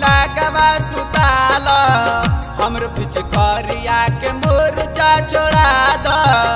लागवा सुताल हमर पिचकारिया के मुरचा छोड़ा द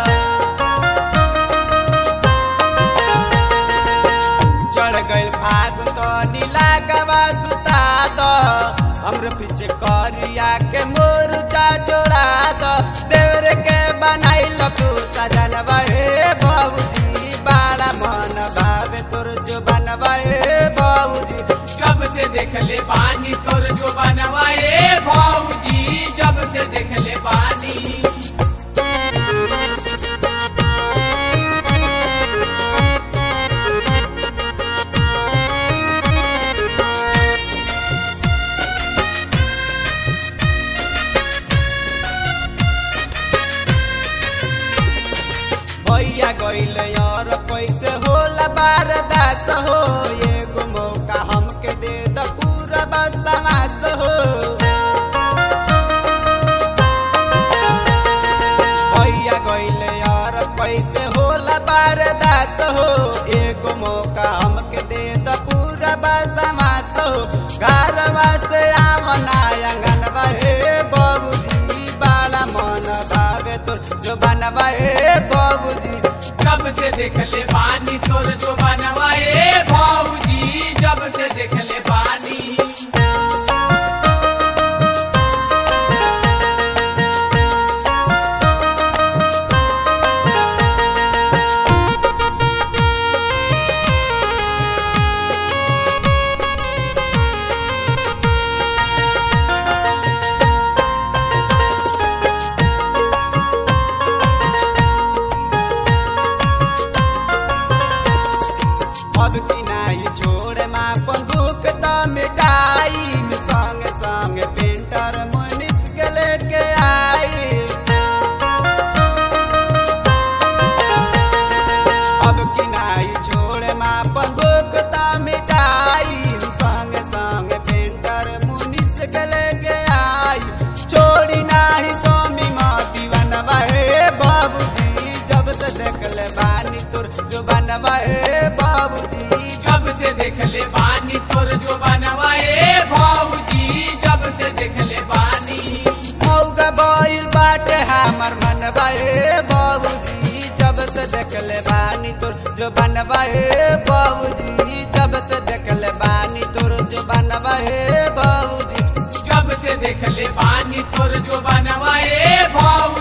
चढ़ गइल फागुन तो नीला गवा सुता द हमर पीछे करिया के मुरचा छोड़ा द देवर के बनाइल तू सजनवा हे बाबूजी बड़ा मन भावे तोर जो बनवा हे बाबूजी जब से देख ले पानी तोर जो बनवाए भौजी जब से देख ले पानी भैया गइल यार कैसे होला बारदास हो एगो मौका हमके दे द पूरा बसमास हो भैया गइल यार कैसे होला बारदास हो एगो मौका हमके दे द पूरा बसमास हो घरवा से आमना अंगनवा हे बाबूजी बाला मन भावे तोर जो बनवा हे बाबूजी जब से देख ले पानी तोर जो बनवाए भौजी जब से देख ले पानी अब की नाही छोड़ मा बंदूक त मिटाई संग संग पेंटर मनीष के लेके आई अब की नाही छोड़ मा बंदूक त मिटाई संग संग पेंटर मुनीष के लेके आई छोड़ी नाही स्वामी माती बनवा हे बाबूजी जब से देख ले बानी तोर जो बनवा हे बाबूजी जब से देख ले पानी तोर जो बनवाए भौजी जब से देख ले पानी मौगा बैल बाटे हमर मनवा हे बाबूजी जब से देख ले बानी तोर जो बनवा हे बाबूजी जब से देख ले बानी तोर जो बनवा हे बाबूजी जब से देख ले पानी तोर जो बनवाए भौजी